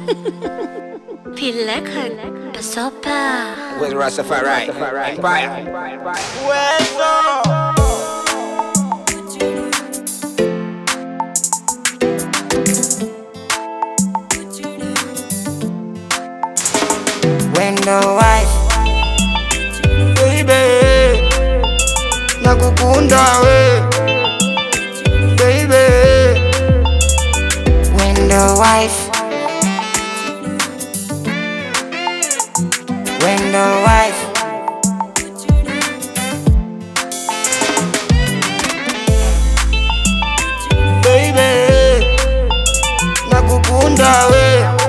Pileka Basopa With Rastafari Empire. Wendo wife baby, nakukunda we baby, Wendo wife Wendo wife baby, nakukunda we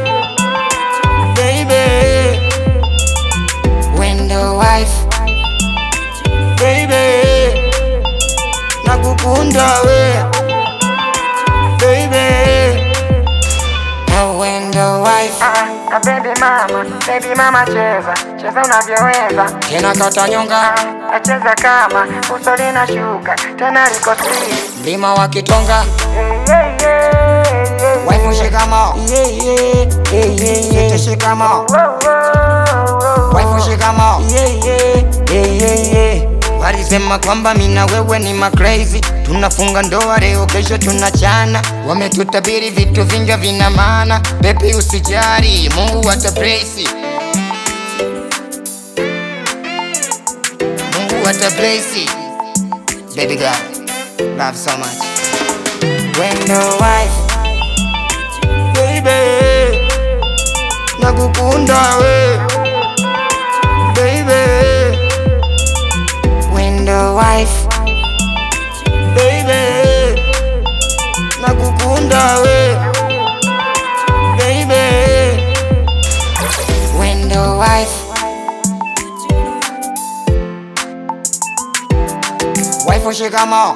baby Wendo wife baby nakukunda we baby oh, Wendo wife Ah, baby mama, baby mama cheza, cheza unavyoweza. tena kata nyonga Ah, acheza kama uso linashuka, tena liko siri. mlima wa Kitonga Yeah, yeah, yeah, yeah. wife shikamo yeah, yeah, yeah, yeah, yeah. shikamo Whoa, whoa, whoa. wife shikamo yeah, yeah, yeah, yeah, yeah. Walisema kwamba mina wewe ni macrazy, tunafunga ndoa leo, kesho tunachana. Wametutabiri vitu vingi vina maana, baby usijari, Mungu atablesi, Mungu atablesi. Baby girl, love so much. Wendo wife, baby, nakukunda we, baby Wendo wife Baby Nakukunda we Baby Wendo wife Wife shikamo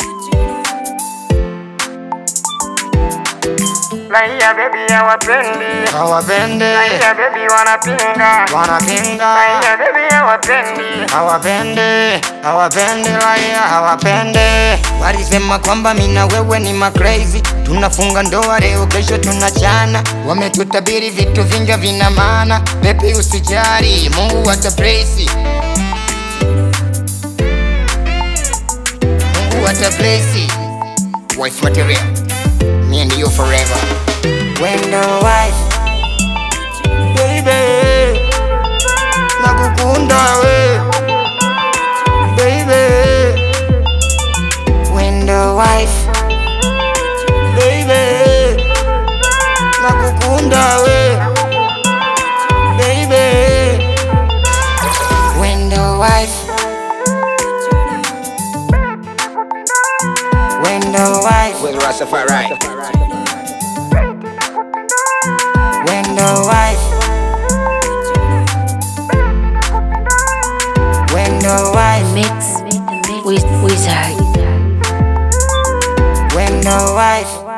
Raia baby hawapendi, Hawapende raia baby wanapinga, Wanapinga raia baby hawapendi. hawapende hawapende raia hawapende walisema kwamba mina wewe ni macrazy tunafunga ndoa leo kesho tunachana wametutabiri vitu vingi vina maana bebi usijari mungu atablesi mungu atablesi wife material me and you forever wendo wife baby nakukunda we baby Wendo wife baby nakukunda we baby Wendo wife Wendo wife With Rastafari Wendo wife Wendo wife Mix Wiz- Wizard Wendo wife